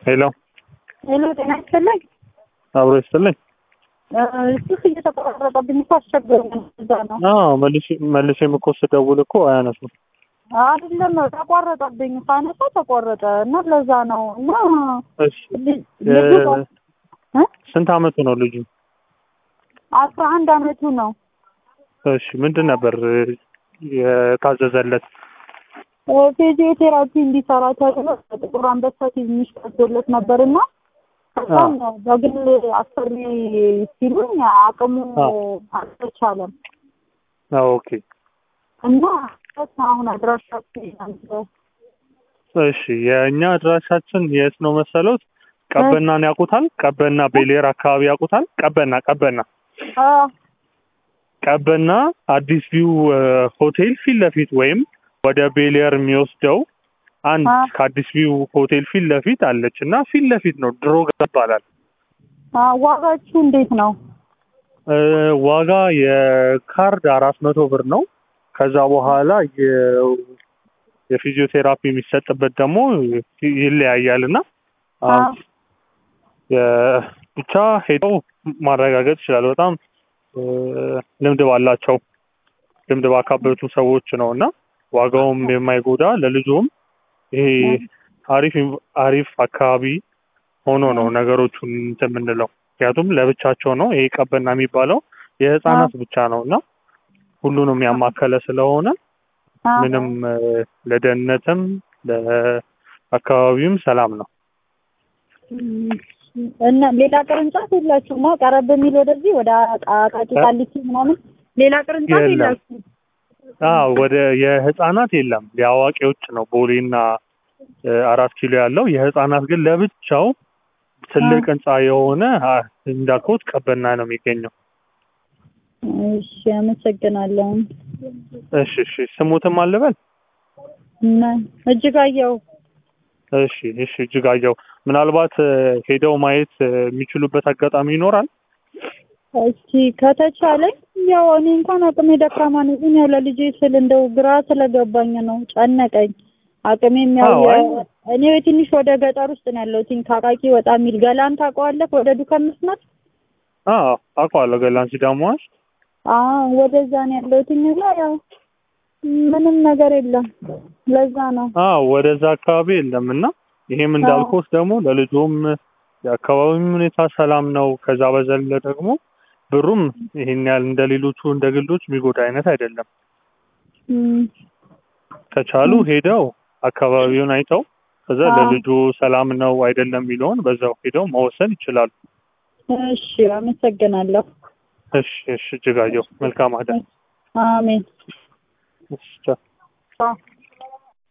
ሄሎ ሄሎ፣ ጤና ይስጥልኝ። አብሮ ይስጥልኝ። ስልክ እየተቆራረጠብኝ እኮ አስቸገረኝ። እዛ ነው አዎ መልሼ መልሼም እኮ ስደውል እኮ አያነሱም። አይደለም ተቋረጠብኝ። ሳነሳ ተቆረጠ እና ለዛ ነው እና እሺ ል- ልጁ እ? ስንት አመቱ ነው ልጁ? አስራ አንድ አመቱ ነው። እሺ ምንድን ነበር የታዘዘለት? ፊዚዮቴራፒ እንዲሰራ ተብሎ ጥቁር አንበሳ ትንሽ ቀዶለት ነበር እና ከዛም በግል አሰሪ ሲሉኝ አቅሙ አልተቻለም አዎ ኦኬ። እና አሁን አድራሻ እሺ የእኛ አድራሻችን የት ነው መሰሎት? ቀበናን ያውቁታል? ቀበና ቤሌር አካባቢ ያውቁታል? ቀበና ቀበና ቀበና አዲስ ቪው ሆቴል ፊት ለፊት ወይም ወደ ቤሌር የሚወስደው አንድ አ- ከአዲስ ቪው ሆቴል ፊት ለፊት አለች እና ፊት ለፊት ነው ድሮ ይባላል። ዋጋችሁ እንዴት ነው? እ፣ ዋጋ የካርድ አራት መቶ ብር ነው። ከዛ በኋላ የ- የፊዚዮቴራፒ የሚሰጥበት ደግሞ ይለያያል እና አ- የ- ብቻ ሄደው ማረጋገጥ ይችላል። በጣም እ፣ ልምድ ባላቸው ልምድ ባካበቱ ሰዎች ነው እና ዋጋውም የማይጎዳ ለልጁም ይሄ አሪፍ አሪፍ አካባቢ ሆኖ ነው ነገሮቹን እንትን የምንለው። ምክንያቱም ለብቻቸው ነው ይሄ ቀበና የሚባለው የህፃናት ብቻ ነው እና ሁሉንም ያማከለ ስለሆነ አ- ምንም እ፣ ለደህንነትም ለአካባቢውም ሰላም ነው። እና ሌላ ቅርንጫፍ የላችሁም? ማ ቀረብ የሚል ወደዚህ ወደ አቃቂ ቃሊቲ ምናምን ሌላ ቅርንጫፍ የለም። የላችሁም? አዎ ወደ የህፃናት የለም የአዋቂዎች ነው ቦሌና እ፣ አራት ኪሎ ያለው የህፃናት ግን ለብቻው ትልቅ ህንፃ የሆነ አ፣ እንዳልኩት ቀበና ነው የሚገኘው። እሺ፣ አመሰግናለሁ። እሺ እሺ ስሙትም አልበል እና እጅጋየሁ እሺ እሺ እጅጋየሁ ምናልባት እ፣ ሄደው ማየት እ፣ የሚችሉበት አጋጣሚ ይኖራል። እስኪ ከተቻለኝ ያው እኔ እንኳን አቅሜ ደካማ ነኝ፣ ግን ያው ለልጄ ስል እንደው ግራ ስለገባኝ ነው ጨነቀኝ። አቅሜም ያው አዎ፣ አይ- የ- እኔ ትንሽ ወደ ገጠር ውስጥ ነው ያለሁት ከአቃቂ ወጣ የሚል ገላን ታውቀዋለህ? ወደ ዱከም መስመር አዎ አውቀዋለሁ። ገላን ሲዳማዎች አዎ ወደዛ ነው ያለሁት እና ያው ምንም ነገር የለም። ለዛ ነው አዎ ወደዛ አካባቢ የለም እና ይሄም እንዳልኩት ደግሞ ለልጁም የአካባቢው ሁኔታ ሰላም ነው። ከዛ በዘለ ደግሞ ብሩም ይሄን ያህል እንደ ሌሎቹ እንደ ግሎች የሚጎዳ አይነት አይደለም። እም፣ ከቻሉ ሄደው አካባቢውን አይተው ከዛ አዎ። ለልጁ ሰላም ነው አይደለም የሚለውን በዛው ሄደው መወሰን ይችላሉ። እሺ አመሰግናለሁ። እሺ እሺ እጅጋየሁ መልካም አዳር። አሜን። እሺ ቻው። አዎ።